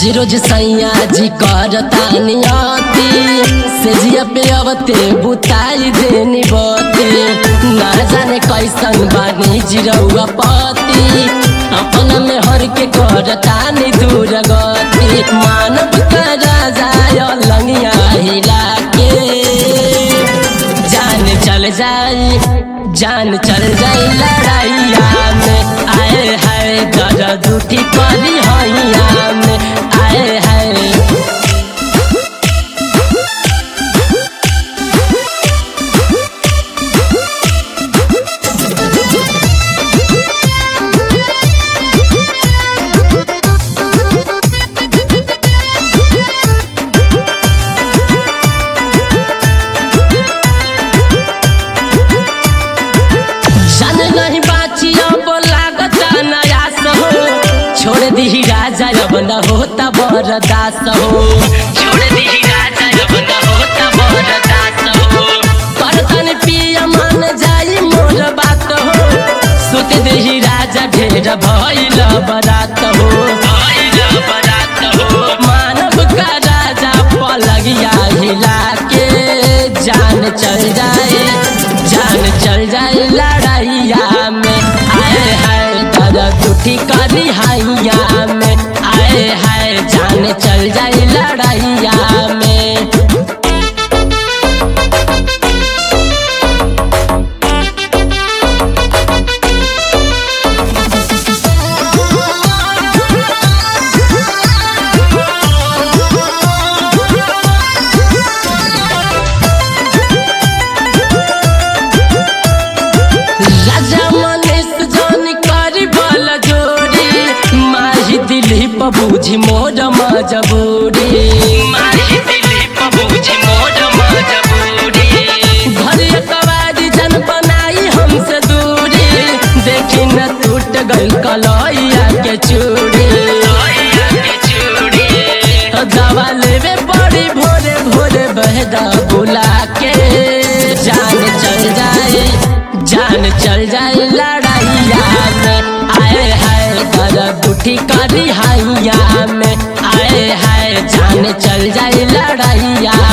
रोज रोज सैया जी करता नियति सेजिया पे अवते बुताई देनी बते ना जाने कैसन बानी जिरौआ पति अपना में हर के करता नि दूर गति मानव का राजा लंगिया हिला के जान चल जाई जान चल जाई लड़ाइया में आए है दर्द उठी करी हैया में आए है जान नहीं बाची अब लागता नयास हो छोड़ दी राजा अब न होता बरदास हो छोड़ दी राजा अब न होता बरदास हो करतन पिया मन जाई मोर बात हो सुत देही राजा ढेर भइल बरात हो भइल बरात हो मानव का राजा पलगिया हिला के जान चल जाए जान चल जाए लड़ाइया में आए है दर्द उठी करी हैया में आए है जान चल जाए लड़ाइया में राजा मनीष जन करी बल जोड़ी माही दिलीप बूझी मोर मजबूरी माही दिलीप बूझी मोर मजबूरी घर कवारी जन बनाई हमसे दूरी देखी न टूट गई कलैया के चूड़ी दवा लेवे बड़ी भोरे भोरे बहदा बुला के जान चल जाए जान चल जाए लड़ाइया में आए है दर्द उठी करी हैया में आए है जान चल जाए लड़ाइया